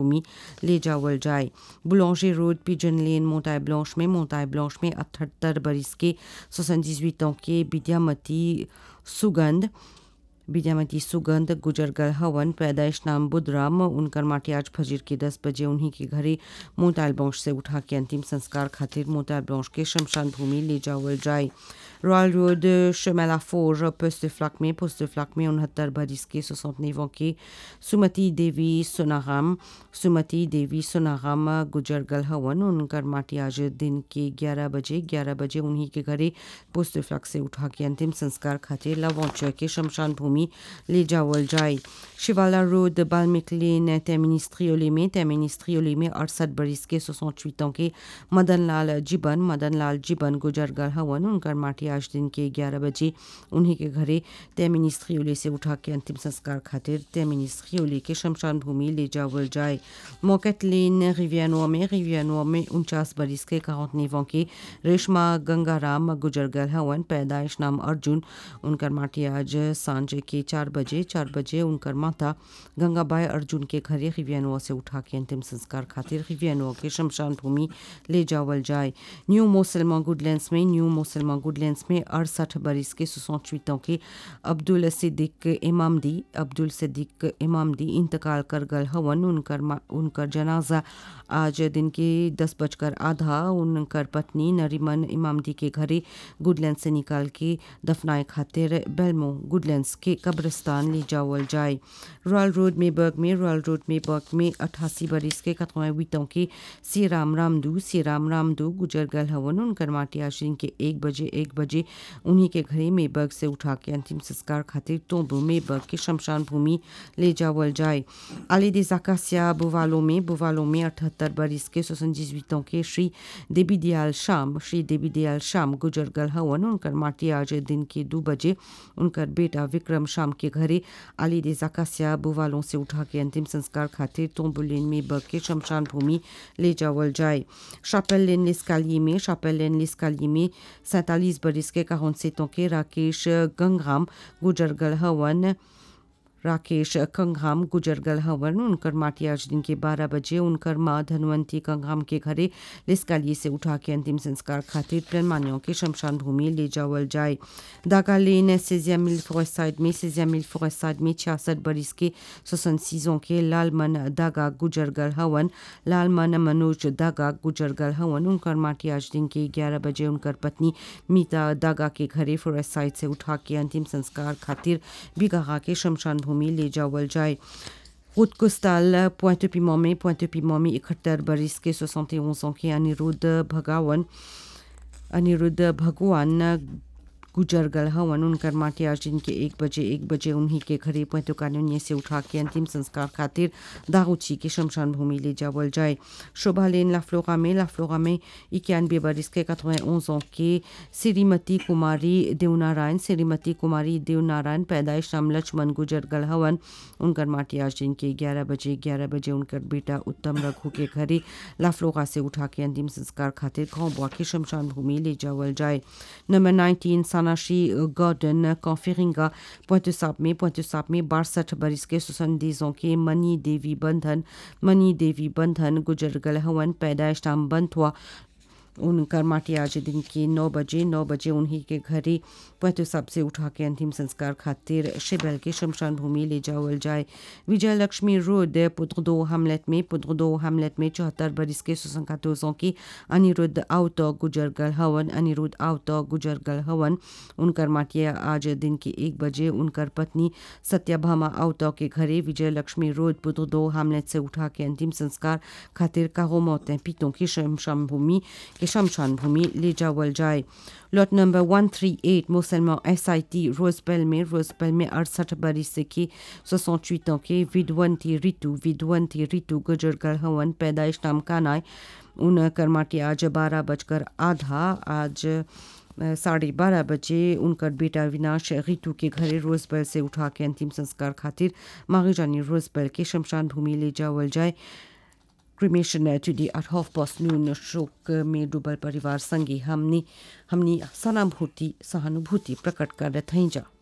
भूमि ले जावल जाए बुलौंगे रोड पिजन लेन मोटाई ब्लॉश में मोटाई ब्लॉश में अठहत्तर बरिस के सोसनजिजुट के विद्यामती सुगंध विद्यामती सुगंध गुजरगल हवन पैदाइश नाम बुधराम उनकर माटी आज फजीर के दस बजे उन्हीं के घरे मोताल बौश से उठा के अंतिम संस्कार खातिर मोताल बौश के शमशान भूमि ले जावल जाए Royal Road chemin four Post Flacq में पोस्ट फ्लक में उनहत्तर बरिस के सोसठ के सुमति देवी सोनाराम सुमति देवी सोनाराम गुजरगल हवन उनकर माटी आज दिन के 11 बजे 11 बजे उन्हीं के घरे पोस्ट फ्लक से उठा के अंतिम संस्कार खातिर लवौच के शमशान भूमि ले जावल जाए शिवाला रोड बाल्मिक लेन तेमिनिस्ट्रियोले में तेमिनिस्ट्रियोले में अड़सठ बरिस के सोसठ के मदन लाल जीबन मदन लाल जीबन गुजरगल हवन उनकर माटी आज दिन के 11 बजे उन्हीं के घरे तेमिनिस्ट्रियोले से उठा के अंतिम संस्कार खातिर तेमिनिस्ट्रियोले के शमशान भूमि ले जावल जाए मोकेट लेन रिवियानोआ में रिवियानोआ में उनचास बरिस के काउंटनेवों के रेशमा गंगाराम गुजरगल हवन पैदाइश नाम अर्जुन उनकर माटी आज सांझ के चार बजे चार बजे उनकर माता गंगाबाई अर्जुन के घरे रिवियानोआ से उठा के अंतिम संस्कार खातिर रिवियानोआ के शमशान भूमि ले जावल जाए न्यू मोसलमा गुडलैंड्स में न्यू मोसलमा गुडलैंड्स में अड़सठ बरिस के सोसठ के अब्दुल सिद्दीक इमामदी अब्दुल सिद्दीक इमामदी इंतकाल कर गल हवन उनकर उनकर जनाजा आज दिन के दस बजकर आधा उनकर पत्नी नरीमन इमामदी के घरे गुडलैंड से निकाल के दफनाए खातिर बेलमो गुडलैंड्स के कब्रिस्तान ले जावल जाए रॉयल रोड में बर्ग में रॉयल रोड में बर्ग में अट्ठासी बरिस के कतवाईतों के सी राम रामदू सी राम रामदू गुजर गल हवन उनकर माटी आज दिन के एक बजे एक बजे उन्हीं के घरे मेबर्ग से उठा के अंतिम संस्कार खातिर तोबो मेबर्ग के शमशान भूमि ले जावल जाए आली दे जाकासिया बुवालो में बुवालो में अठहत्तर बरिस के सोसनजिजुटों के श्री देवी दयाल शाम श्री देवी दयाल शाम गुजर गल हवन उनकर माटी आज दिन के दो बजे उनकर बेटा विक्रम शाम के घरे आली दे जाकासिया बुवालों से उठा के अंतिम संस्कार खातिर तोम्बुलेन में बग के शमशान भूमि ले जावल जाए शापेल लेन लिस्काली में शापेल लेन लिस्काली में सैंतालीस बरिस के काउंसेतों के राकेश गंगराम गुजरगल हवन राकेश कंघाम गुजरगल हवन उनकर माटी आज दिन के 12 बजे उनकर माँ धनवंती कंघाम के घरे लिस्काली से उठा के अंतिम संस्कार खातिर प्रेमानियों के शमशान भूमि ले जावल जाए दागा लेन सेजिया मिल फॉरेस्ट साइड में सेजिया मिल फॉरेस्ट साइड में छियासठ बरिस के सोसन सीजों के लालमन दागा गुजरगल हवन लालमन मनोज दागा गुजरगल हवन उनकर माटी आज दिन के ग्यारह बजे उनकर पत्नी मीता दागा के घरे फॉरेस्ट साइड से उठा के अंतिम संस्कार खातिर बिगहा के शमशान भूमि ले जावल जाए Route costale, Pointe-Piment में Pointe-Piment में इकहत्तर बरिस के 71 ans के अनिरुद्ध भगवान अनिरुद्ध भगवान गुजरगल हवन उनकर माटी आज दिन के एक बजे एक बजे उन्हीं के घरे पैंतो कानूनिया से उठा के अंतिम संस्कार खातिर दाऊची के शमशान भूमि ले जावल जाए शोभा लेन लाफ्लोरा में लाफ्लोरा में इक्यानवे बरिस के कतवें ओंसों के श्रीमती कुमारी देवनारायण श्रीमती कुमारी देवनारायण पैदाइश नाम लक्ष्मण गुजरगल हवन उनकर माटी आज दिन के ग्यारह बजे ग्यारह बजे उनकर बेटा उत्तम रघु के घरे लाफ्लोरा से उठा के अंतिम संस्कार खातिर खौबुआ के शमशान भूमि ले जावल जाए number nineteen Sanashi Gordon Confiringa Pointe Sap में Pointe Sap में बासठ बरिस के सुसंदीजों के मनी देवी बंधन मनी देवी बंधन गुजरगल हवन पैदाइश नाम बंथुआ उनकर माटी आज दिन के नौ बजे नौ बजे उन्हीं के घरे पैतो सब से उठा के अंतिम संस्कार खातिर शिबल के शमशान भूमि ले जावल जाए विजय लक्ष्मी रोड पुत्र दो हमलेट में पुत्र दो हमलेट में चौहत्तर बरिस के सुसंकातों की अनिरुद्ध आउत गुजरगल हवन अनिरुद्ध आउत गुजरगल हवन उनकर माटी आज दिन के एक बजे उनकर पत्नी सत्याभामा आउत के घरे विजय लक्ष्मी रोड पुत्र दो हमलेट से उठा के अंतिम संस्कार खातिर काहो मौतें पीतों की शमशान भूमि के शमशान भूमि ले जावल जाए लॉट नंबर 138 मुसलमान एस आई टी रोजबेल में रोजबेल में अड़सठ बरिस की सोसठ के विद्वंती ऋतु विद्वंती ऋतु गुजरगल हवन पैदाइश नाम कानाय उन कर्माटी आज बारह बजकर आधा आज साढ़े बारह बजे उनकर बेटा विनाश ऋतु के घरे रोजबेल से उठा के अंतिम संस्कार खातिर मागजानी रोजबेल के शमशान भूमि ले जावल जाए cremation today at half past noon शोक में डूबल परिवार संगे हमने हमनी सहानुभूति सहानुभूति प्रकट कर थी जा